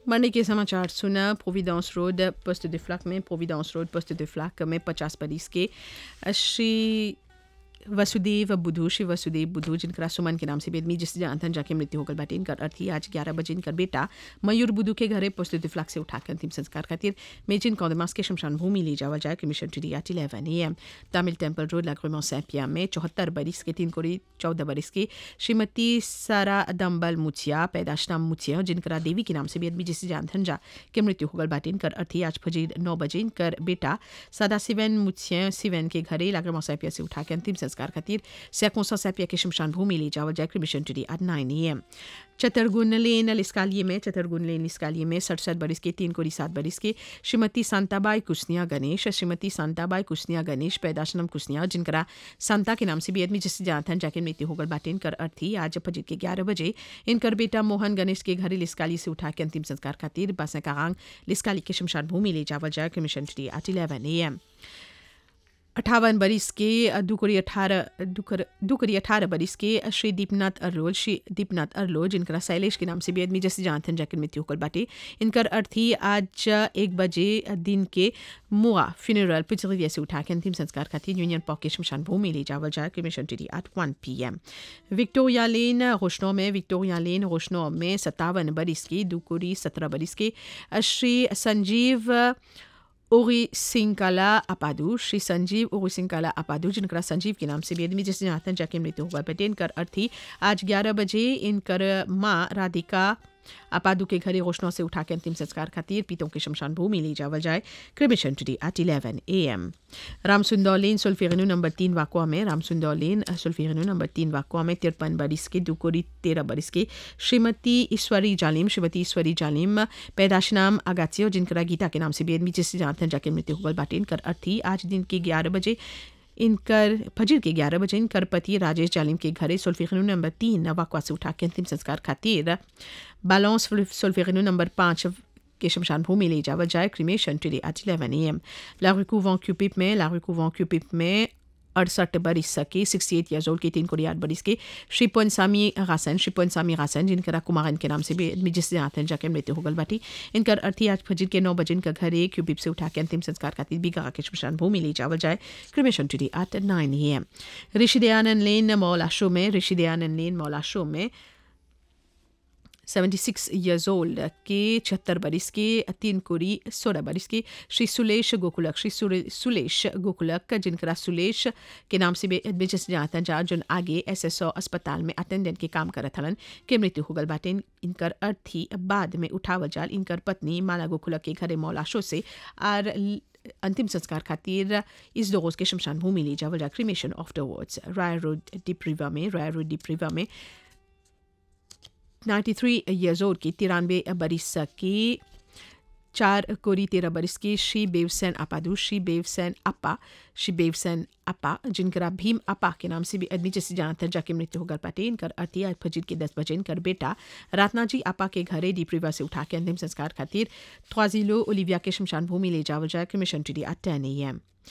मरने के समाचार सुना Providence road post de Flacq में Providence road post de Flacq में पचास बरिस के श्री वसुदेव बुधू श्री वसुदेव बुधू जिनका सुमन के नाम से बेदमी जिस जानथन जाके मृत्यु होकर बाटे इनकर अर्थी आज ग्यारह बजे इनकर बेटा मयूर बुधू के घरे पोस्ट फ्लक से उठाकर अंतिम संस्कार खातिर मेजिन कौदमास के शमशान भूमि ले जावा जाए cremation to at eleven A M Tamil temple road लाग्रोमो सैपिया में चौहत्तर बरिस के तीन कोड़ी चौदह बरिस की श्रीमती सारा दम्बल मुछिया पैदाश नाम मुछिया जिनका देवी के नाम से बेदमी जिस जानथन जा के मृत्यु होकर बाटे इनकर अर्थी आज फजीर नौ बजे इनकर बेटा सदा सिवन मुछिया सिवन के घरे लाग्रोमो सैपिया से उठाकर अंतिम संस्कार खातिर सैकोसा सैपिया के शमशान भूमि ले जावल जाए cremation today at nine A M चतरगुन लेन लिस्कालिए में चतरगुन लेन लिस्कालिए में सड़सठ बरिस के तीन कोड़ी सात बरिस के श्रीमती सांताबाई कुसनिया गणेश श्रीमती सांताबाई कुसनिया गणेश पैदाशनम कुसनिया जिनका सांता के नाम से भी आदमी जिससे जानथन जाके मृत्यु होकर बाटे इनकर अर्थी आज फजीर के ग्यारह बजे इनकर बेटा मोहन गणेश के घरे लिस्काली से उठा के अंतिम संस्कार खातिर बासा कांग लिस्काली के शमशान भूमि ले जावल जाए cremation today at eleven A M अठावन बरिस के दुकरी अठारह दुकरी अठारह बरिस के श्री दीपनाथ अरलोल श्री दीपनाथ अरलोल जिनका शैलेश के नाम से भी आदमी जैसे जानथन जाकर मृत्यु होकर बाटे इनकर अर्थी आज एक बजे दिन के मुआ फ्यूनरल पिछड़िया से उठा के अंतिम संस्कार खातिर यूनियन पॉक के शमशान भूमि ले जावल जाए कमीशन टी at one P M Victoria lane रोशनो में विक्टोरिया लेन रोशनो में सत्तावन बरिस की दुकुरी सत्रह बरिस के श्री संजीव ओरी सिंकाला अपादू श्री संजीव ओरी सिंकाला अपादू जिनका संजीव के नाम से भी आदमी जिसने जानते जाके मृत्यु हुआ बेटे इनकर अर्थी आज ग्यारह बजे इनकर माँ राधिका अपादू के घरे रोशनों से उठा के अंतिम संस्कार खातिर पीतों के शमशान भूमि ले जावल जाए cremation today at eleven A M Ramsundar lane सुल्फेरनू नंबर तीन वाकुआ में रामसुंदर लेन सुल्फेरनू नंबर तीन वाकुआ में तिरपन बरिस के दुकोरी तेरह बरिस के श्रीमती ईश्वरी जालिम श्रीमती ईश्वरी जालिम पैदाश नाम अगाचियो जिनका गीता के नाम से भी आदमी जिससे जानते जाके मृत्यु हुआ बाटे इनकर अर्थी आज दिन के ग्यारह बजे इनकर फजर के ग्यारह बजे इनकर पति राजेश जालिम के घरे सोल्फिकनू नंबर तीन वाकवा से उठा के अंतिम संस्कार खातिर बालौंस सोल्फिकनू नंबर पाँच के शमशान भूमि ले जावा जाए cremation today at eleven A M लारुकू वॉ क्यूपिप में लारुकू वॉ क्यूपिप में अड़सठ बरिस के सिक्सटी एट ईयर्स ओल्ड के तीन कोड़ी आठ बरिस के श्री पोनसामी हासन श्री पोनसामी हासन जिनका कुमारन के नाम से भी जिससे आते हैं जाके मृत्यु होगल बाटी इनकर अर्थी आज फजर के नौ बजे इनका घर एक क्यूबिप से उठा के अंतिम संस्कार खातिर बीघा के शमशान भूमि ले जावल जाए cremation today at nine A M Rishi Dayanand lane मौलाशो में ऋषि दयानंद लेन मौलाशो में सेवेंटी सिक्स ईयर्स ओल्ड के छहत्तर बरिस के तीन कोरी सोलह बरिस के श्री सुलेश गोकुलक श्री सुलेश गोकुलक जिनका सुलेश के नाम से बेचस जाता जा जो आगे एस एस ओ अस्पताल में अटेंडेंट के काम करत हलन के मृत्यु होगल बाटे इनकर अर्थी बाद में उठावल जाल इनकर पत्नी माला गोकुलक के घरे मौलाशो से आर अंतिम संस्कार खातिर इस दो रोज के शमशान भूमि ले जावल जा क्रिमेशन आफ्टरवर्ड्स राय रोड डिप्रीवा में राय रोड डिप्रीवा में 93 ईयर्स ओल्ड की तिरानवे बरिस की चार कोरी तेरह बरिस की श्री बेवसेन अपादू श्री बेवसेन अपा श्री बेवसेन अपा जिनका भीम अपा के नाम से भी आदमी जैसे जानते जाके मृत्यु होकर पाटे इनकर अति आज फजीर के दस बजे इनकर बेटा रातनाजी अपा के घरे डीप्रीवा से उठा के अंतिम संस्कार खातिर ख्वाजिलो ओलिविया के शमशान भूमि ले जावल जाए कमीशन टुडे एट टेन ए एम